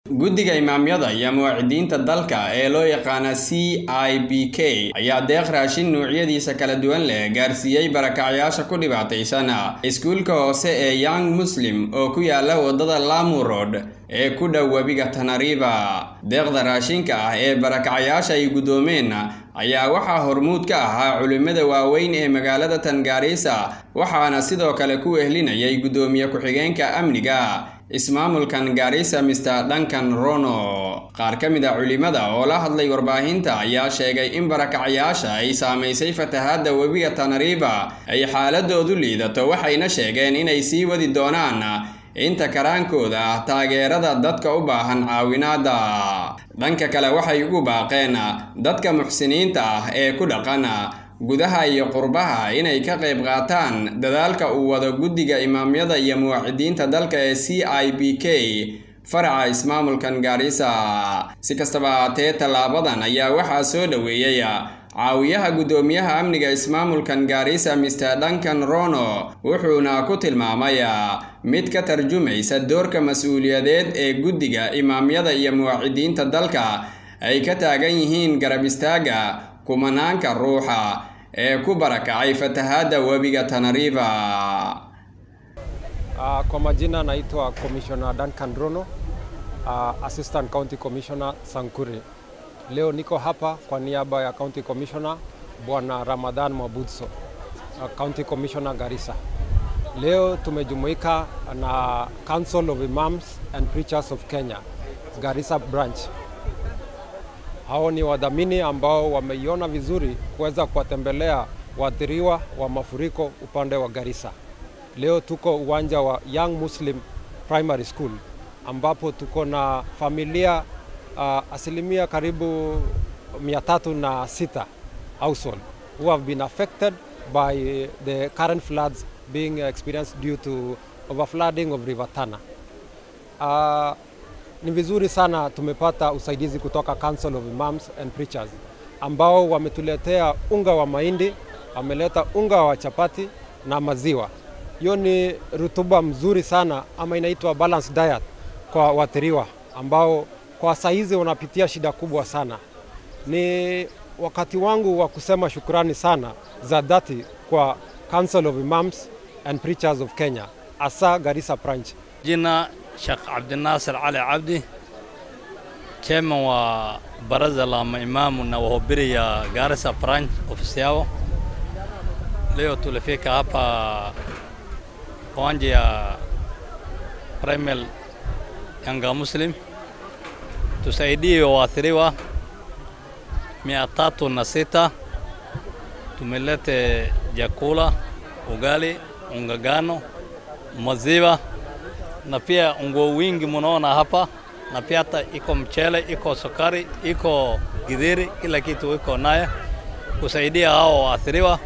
guddiga imaamyada iyo muwaacidiinta dalka ee loo yaqaana c i b k ayaa deeq raashin nuucyadiisa kala duwan leh gaarsiiyey barakacyaasha ku dhibaataysan iskuulka hoose ee young muslim oo ku yaala waddada lamu road ee ku dhow webiga tanariba deeqda raashinka ah ee barakacyaasha ay guddoomeen ayaa waxaa hormuud ka ahaa culimmada waaweyn ee magaalada tangaariisa waxaana sidoo kale ku ehlinayay guddoomiye ku-xigeenka amniga ismaamulkan gaarisa mister duncan rono qaar ka mid a culimmada oo la hadlay warbaahinta ayaa sheegay in barakacyaasha ay saamaysay fatahaadda webiga tanariba ay xaaladoodu liidato waxayna sheegeen inay sii wadi doonaan inta karaankooda ah taageerada dadka u baahan caawinaadda dhanka kale waxay ugu baaqeen dadka muxsiniinta ah ee ku dhaqan gudaha iyo qurbaha inay ka qayb qaataan dadaalka uu wado guddiga imaamyada iyo muwaacidiinta dalka ee c i b k faraca ismaamulkan gaarisa si kastaba haatee tallaabadan ayaa waxaa soo dhoweeyey caawiyaha guddoomiyaha amniga ismaamulkan gaarisa mister duncan rono wuxuuna ku tilmaamay mid ka tarjumaysa doorka mas-uuliyadeed ee guddiga imaamyada iyo muwaacidiinta dalka ay ka taagan yihiin garab istaaga kumanaanka ruuxa ee ku barakacay fatahaadda webiga tanariba Uh, kwa majina naitwa Commissioner Duncan Rono, uh, Assistant County Commissioner Sankuri. Leo niko hapa kwa niaba ya County Commissioner Bwana Ramadhan Mabudso, uh, County Commissioner Garissa. Leo tumejumuika na Council of Imams and Preachers of Kenya, Garissa branch. Hao ni wadhamini ambao wameiona vizuri kuweza kuwatembelea waathiriwa wa mafuriko upande wa Garissa. Leo tuko uwanja wa Young Muslim Primary School ambapo tuko na familia uh, asilimia karibu mia tatu na sita household who have been affected by the current floods being experienced due to overflooding of River Tana. Uh, ni vizuri sana tumepata usaidizi kutoka Council of Imams and Preachers ambao wametuletea unga wa mahindi, wameleta unga wa chapati na maziwa. Hiyo ni rutuba mzuri sana ama inaitwa balanced diet kwa waathiriwa ambao kwa saizi wanapitia shida kubwa sana. Ni wakati wangu wa kusema shukrani sana za dhati kwa Council of Imams and Preachers of Kenya, asa Garissa branch. Jina Sheikh Abdinasir Ali Abdi, chairman wa baraza la maimamu na wahubiri ya Garissa branch ofisi yao. Leo tulifika hapa uwanja ya Primary Yanga Muslim tusaidie waathiriwa mia tatu na sita. Tumelete jakula, ugali, ungagano, maziwa na pia nguo wingi munaona hapa, na pia hata iko mchele, iko sukari, iko githeri, kila kitu iko naye kusaidia hao waathiriwa,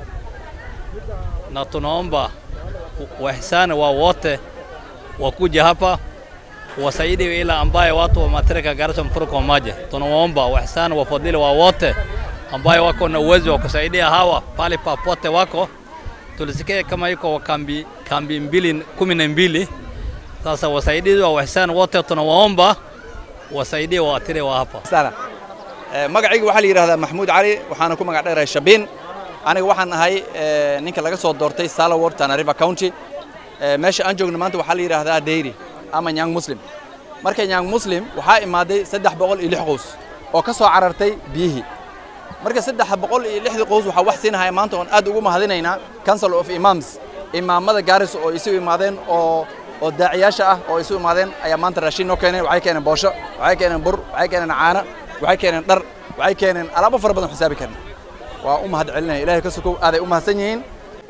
na tunaomba wahisani wa wote wakuja hapa wasaidie ila ambaye watu wameathirika Garissa mfuriko wa maji. Tunawaomba wahisani wafadhili wa wote ambaye wako na uwezo wa kusaidia hawa pale papote wako. Tulisikia kama iko kambi, kambi mbili kumi na mbili. Sasa wasaidizi wa wahisani wote tunawaomba wasaidie waathiriwa hapa sana. magacayga waxaa la yidhahdaa maxamuud cali waxaana ku magac dheerahay shabiin aniga waxaan ahay ninka laga soo doortay salaward tana river county meesha aan joogno maanta waxaa la yidhaahdaa dairy ama nyang muslim marka nyang muslim waxaa imaaday saddex boqol iyo lix qoys oo ka soo carartay biyihii marka saddex boqol iyo lixdii qoys waxaa wax siinahaya maanta oon aad ugu mahadinaynaa council of imams imaamada gaaris oo isu imaadeen oo oo daaciyaasha ah oo isu imaadeen ayaa maanta raashin noo keeneen waxay keeneen boosho waxay keeneen bur waxay keeneen caano waxay keeneen dhar waxay keeneen alaabo fara badan xisaabi karna waa u mahad celinaya ilaahay ka sokow aaday u mahadsan yihiin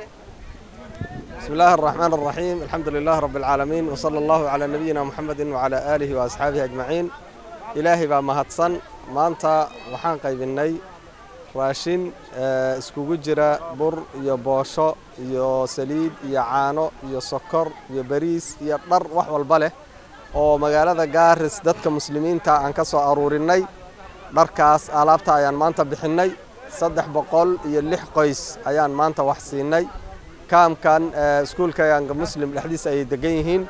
بسم الله الرحمن الرحيم الحمد لله رب العالمين وصلى الله على نبينا محمد وعلى آله وأصحابه أجمعين إلهي بaa mahadsan maanta waxaan qaybinay raashin iskugu jira bur iyo boosho iyo saliid iyo caano iyo sokor iyo bariis iyo dhar wax walba leh oo magaalada gaaris dadka muslimiinta aan ka soo aruurinay dharkaas alaabta ayaan maanta bixinay saddex boqol iyo lix qoys ayaan maanta wax siinay kaamkan iskuulka yanga muslim dhexdiisa ayay degan yihiin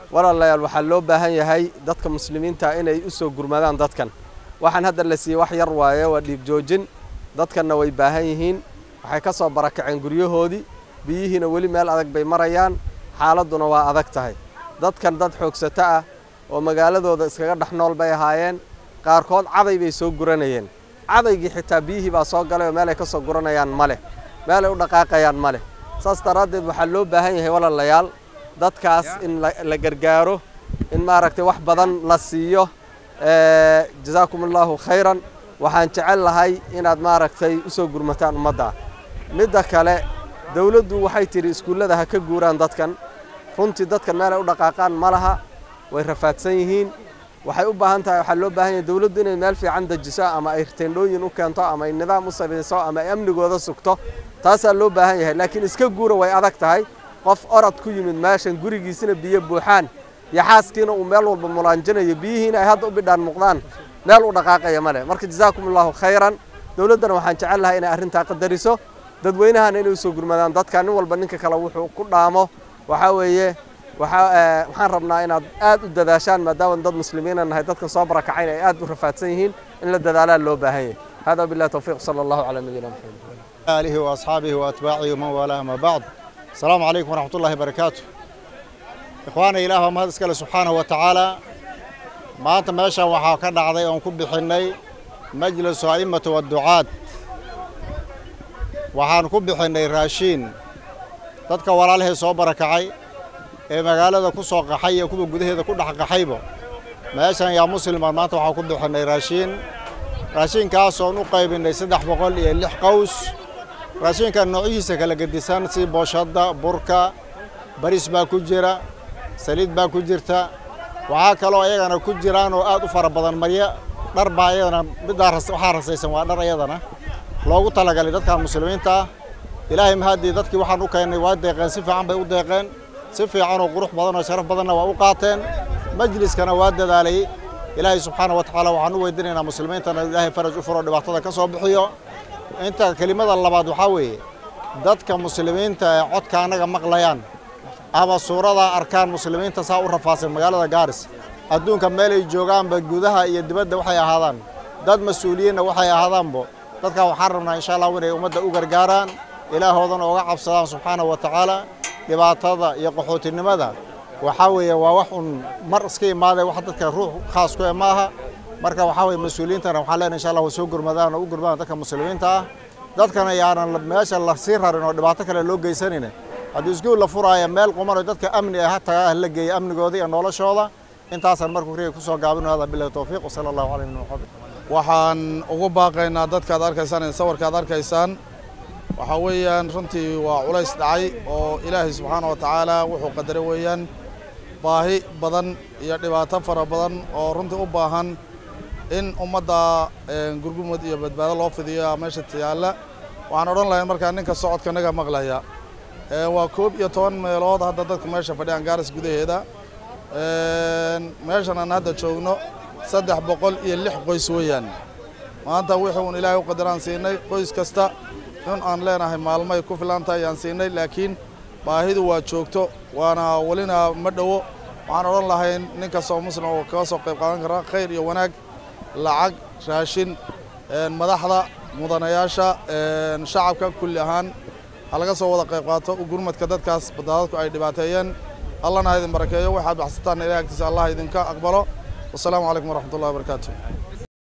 walaalayaal waxaa loo baahan yahay dadka muslimiinta inay u soo gurmadaan dadkan waxaan hadda la siiyey wax yar waaye waa dhiig joojin dadkanna way baahan yihiin waxay ka soo barakaceen guryahoodii biyihiina weli meel adag bay marayaan xaaladduna waa adag tahay dadkan dad xoogsato ah oo magaaladooda iskaga dhex nool bay ahaayeen qaarkood caday bay soo guranayeen cadaygii xitaa biyihii baa soo galay oo meelay ka soo guranayaan ma leh meelay u dhaqaaqayaan ma leh saas daraaddeed waxaa loo baahan yahay walaalayaal dadkaas in la gargaaro in maaragtay wax badan la siiyo jazaakum allahu khayran waxaan jecel lahay inaad maaragtay u soo gurmataan ummadda midda kale dawladdu waxay tidhi iskuullada ha ka guuraan dadkan runtii dadkan meelay u dhaqaaqaan ma laha way rafaadsan yihiin waxay u baahan tahay waxaa loo baahan yahay dawladdu inay meel fiican dejiso ama ay teendhooyin u keento ama ay nidaam u samayso ama ay amnigooda sugto taasaa loo baahan yahay laakiin iska guura way adag tahay qof orod ku yimid meeshan gurigiisina biyo buuxaan iyo xaaskiina uu meel walba mulaanjinayo biyihiina ay hadda u bidhaan muuqdaan meel u dhaqaaqaya ma leh marka jazaakum allahu khayran dawladdana waxaan jecel lahay inay arrintaa qadariso dadweynahana inay usoo gurmadaan dadka nin walba ninka kale wuxuu ku dhaamo waxaa weeye waxaan rabnaa inaad aad u dadaashaan maadaama dad muslimiina nahay dadkan soo barakacayna ay aad u rafaadsan yihiin in la dadaalaa loo baahan yahay hada billahi tawfiiq sala allahu calaa nabiyina maxamed آله وأصحابه وأتباعه ومن والاه ما بعد السلام عليكم ورحمة الله وبركاته إخواني إله ما هذا سبحانه وتعالى ما أنت ماشى وحا كان عضي أن كب حني مجلس أئمة والدعاة وحان كب حني راشين dadka walaalahee soo barakacay ee magaalada ku soo qaxay ee kuwa gudaheeda ku dhex qaxayba meeshan yaa muslimaan maanta waxaan ku bixinay raashiin raashiinkaasooon u qaybinay saddex boqol iyo lix qaws raashinka noocyihiisa kala gedisan si booshadda burka baris baa ku jira saliid baa ku jirta waxaa kaloo ayagana ku jiraan oo aad u fara badan maryo dhar baa ayadana middaa waxaa rasaysan waa dhar ayadana loogu talagalay dadkan muslimiinta ah ilaahay mahadii dadkii waxaan u keennay waa deeqeen si fiican bay u deeqeen si fiican oo qurux badan oo sharaf badanna waa u qaateen majliskana waa dadaalay ilaahay subxaana wa tacaala waxaan u weydiinaynaa muslimiintana ilaahay faraj u furo dhibaatada ka soo bixiyo inta kelimada labaad waxaa weeye dadka muslimiinta ee codka annaga maqlayaan ama suurada arkaan muslimiinta saa u rafaadsan magaalada gaaris adduunka meel ay joogaanba gudaha iyo dibadda waxay ahaadaan dad mas-uuliyiinna waxay ahaadaanbo dadkan waxaan rabnaa insha allah inay ummadda u gargaaraan ilaahoodana oga cabsadaan subxaana wa tacaala dhibaatada iyo qaxootinimada waxaa weeye waa wax un mar iska imaaday wax dadka ruux khaas ku e maaha marka waxaa weye mas-uuliyiintana waxaan leenahay insha allah wa soo gurmadaan oo u gurmadaan dadka muslimiinta ah dadkana yaanan meesha la sii rarin oo dhibaato kale loo geysanin haddii iskuul la furaaya meel qumanoo dadka amni ah hataa ah la geeya amnigooda iyo noloshooda intaasaan markuu riga kusoo gaabino hada bilahi towfiiq wasala allahu calay min maxamed waxaan ugu baaqaynaa dadkaad arkaysaan ee sawirkaad arkaysaan waxaa weeyaan runtii waa culays dhacay oo ilaahay subxaana wa tacaala wuxuu qadaray weeyaan baahi badan iyo dhibaato fara badan oo runtii u baahan in ummadda gurgumud iyo badbaado loo fidiyo meesha yaalla waxaan odhan lahayn markaa ninka socodka naga maqlaya waa koob iyo toban meelood hadda dadku meesha fadhiyaan gaaris gudaheeda meeshan aan hadda joogno saddex boqol iyo lix qoys weeyaan maanta wixii uun ilaahay u qadaraan siinay qoys kasta in aan leenahay maalmay ku filan tahay ayaan siinay laakiin baahidu waa joogto waana welina ma dhowo waxaan odhan lahayn nin kastoo muslim oo kaga soo qayb qaadan kara khayr iyo wanaag lacag raashin madaxda mudanayaasha shacabka kulli ahaan ha laga soo wada qayb qaato gurmadka dadkaas badbaadadku ay dhibaateeyeen allahna ha idin barakeeyo waxaad baxsataan ilahay agtiisa allah idinka aqbalo wasalaamu calaykum waraxmat ullahi wabarakaatu